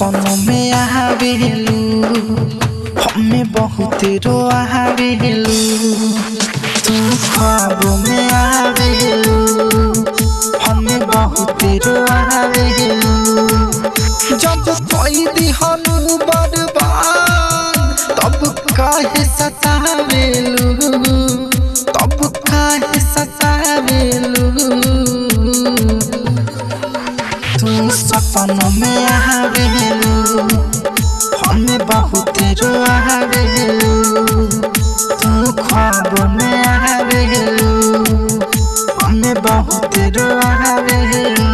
सपनों में आवेलू हमें बहुत रोआवेलू तू ख्वाबों में आवेलू हमें बहुत रोआवेलू जब कोई दिहनु बर्बाद तब काहे सतावेलू तब काहे सतावेलू तू सपनों में आवेलू हमें बहुत रोआवेलू तू ख्वाबों में आवेलू हमें बहुत रोआवेलू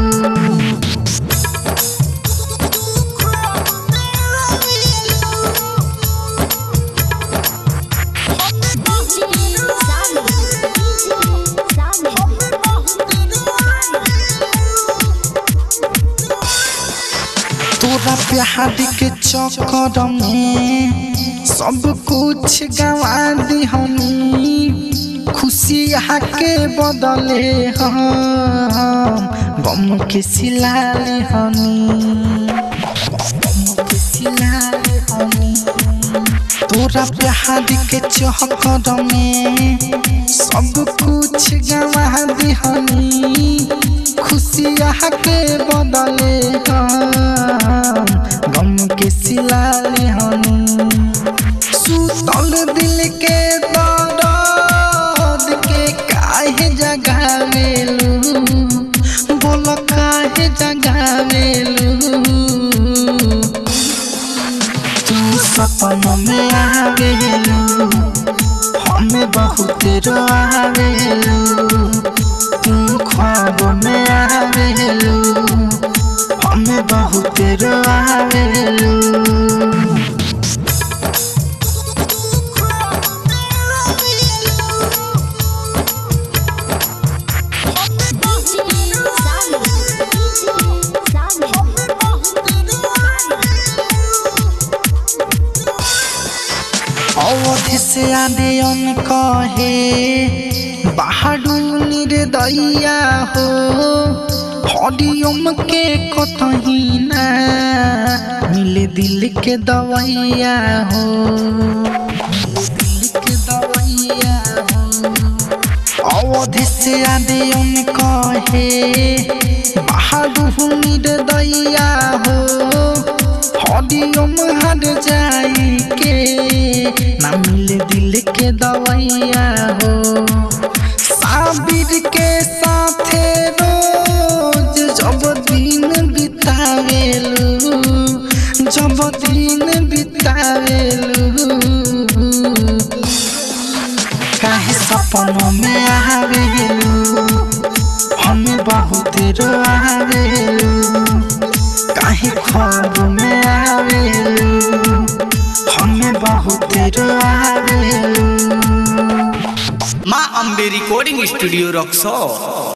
तोरा प्यार के चक्कर में सब कुछ गवा दी हमी खुशी के बदले हम गम के सिलाले हमी गम के सिलाले हमी तोरा प्यार के चक्कर में सब कुछ गवा दी हमी खुशिया के बदले हम गम के सिलाले हमी सुतल दिल के दर्द के काहे जगावेलू बोल काहे जगावेलू तू सपनों में आवेलू हमें बहुत रोआवेलू तू ख्वाब में आवेलू हमें बहुत रोआवेलू अवधि से आदे अन कहे बाहडू निर्दया हो हरिओम के कतही ना मिले दिल के दवैया हो मिले दिल के दवैया हो अवधि से आदे अन कहे बाहडू निर्दया हो हरिओम हर जाई के ना मिले दिल के दवैया हो साबिर के साथे रोज जब दिन बितावेलू जब दिन बितावेलू काहे सपनों में आवेलू हमें बहुत रोआवेलू काहे ख्वाब में आवेलू हमें बहुत रोआवेलू माँ अम्बे रिकॉर्डिंग स्टूडियो रक्सौल